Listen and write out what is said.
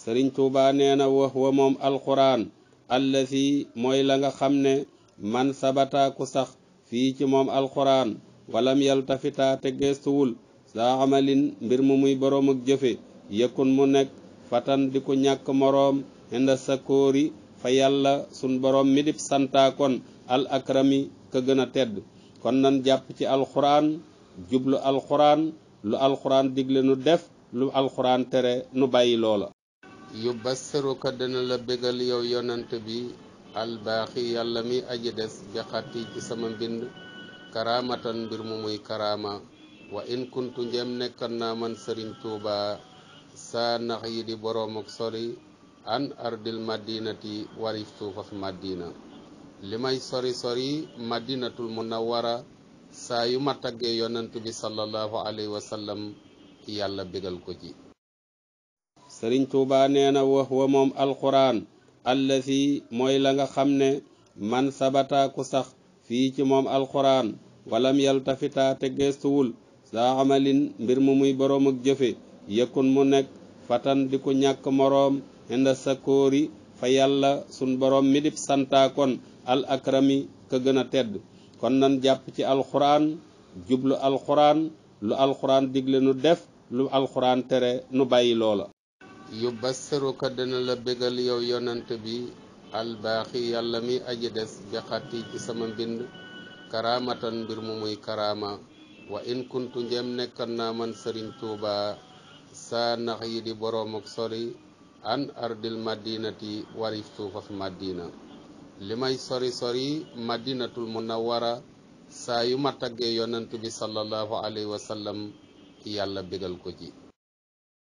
sëriñ tuuba nee na wax wa moom alquran allazi mooy la nga xam ne man sabata ku sax fii ci moom alquran walam yaltafita te geestuwul saa amalin mbir mu muy boroom ak jëfe yëkkun mu nekk fatan di ku ñàkk moroom inda sakóori fa yàlla sun boroom mi dib santaa kon al akrami ka gën a tedd kon nan jàpp ci alquran jublu alquran lu alquran digle nu def lu alquran tere nu bàyyi loola yu bassiruka dina la bégal yow yonant bi albaaxi yàlla mi aji des bi xatti ci sama mbind karaamatan mbir mu muy karaama wa in kuntu njem nekkan naa man sëriñ tuuba saa nax yi di boroom ak sori an ardil madinati warif suufas madina li may sori sori madinatul munawwara saa yu ma taggee yonant bi sallallahu alayhi wa sallam yàlla bégal ko ci sëriñ tuuba nee na wax wa moom alquran allazi mooy la nga xam ne man sabata ku sax fii ci moom alquran walam yaltafita te geestuwul saa amalin mbir mu muy boroom ak jëfe yëkkun mu nekk fatan di ku ñàkk moroom inda sakóori fa yàlla sun boroom mi dib santaa kon al akrami ka gën a tedd kon nan jàpp ci alquran jublu alquran lu alquran digle nu def lu alquran tere nu bàyyi loola yu bassiruka dina la bégal yow yonant bi albaaxi yàlla mi aji des bi xatti ci sama mbind karaamatan mbir mu muy karaama wa in kuntu njem nekkan naa man sëriñ tuuba saa nax yi di boroom ak sori an ardil madinati warif suufas madina li may sori sori madinatul munawwara saa yu ma taggee yonant bi sallallahu alayhi wa sallam yàlla bégal ko ci